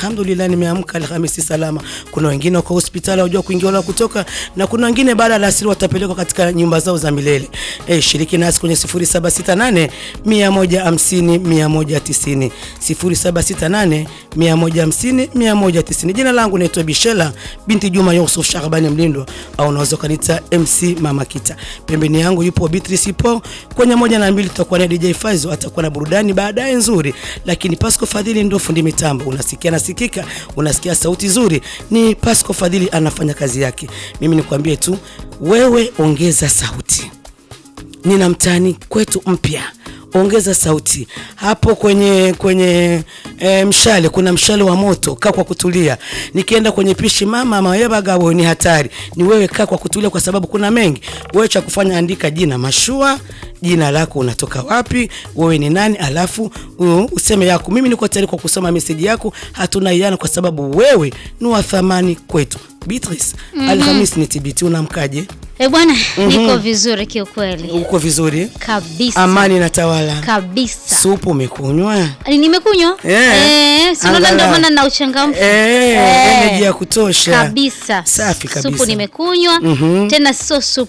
alhamdulillah, nimeamka Alhamisi salama. Kuna wengine wako hospitali hawajua kuingia wala kutoka, na kuna wengine baada ya alasiri watapelekwa katika nyumba zao za milele. Eh, shiriki nasi kwenye 0768 150 190 0768 150 190. Jina langu naitwa Bishela binti Juma Yusuf Shahbani Mlindwa, au unaweza kanita MC Mama Kita. Pembeni yangu yupo Beatrice Po. Kwenye moja na mbili tutakuwa na DJ Faizo, atakuwa na burudani baadaye nzuri, lakini Pasco Fadhili ndio fundi mitambo. Unasikia nasikika, unasikia sauti nzuri, ni Pasco Fadhili anafanya kazi yake. Mimi nikwambie tu, wewe ongeza sauti. Nina mtani kwetu mpya ongeza sauti hapo kwenye kwenye e, mshale kuna mshale wa moto, kaa kwa kutulia. Nikienda kwenye pishi mama mayebagabo ni hatari, ni wewe kaa kwa kutulia, kwa sababu kuna mengi. Wewe cha kufanya, andika jina mashua, jina lako, unatoka wapi, wewe ni nani, alafu uh, useme yako. Mimi niko tayari kwa kusoma meseji yako, hatuna iana, kwa sababu wewe ni wa thamani kwetu. Beatrice, Alhamis ni TBT, unamkaje? Eh bwana, niko vizuri kiukweli Uko vizuri? kabisa Amani na tawala. kabisa. Supu umekunywa? Ni- Nimekunywa Eh, eh, si unaona ndio angalau. maana na uchangamfu Eh, Eh, energy ya kutosha kabisa. Safi kabisa. Supu nimekunywa tena, sio supu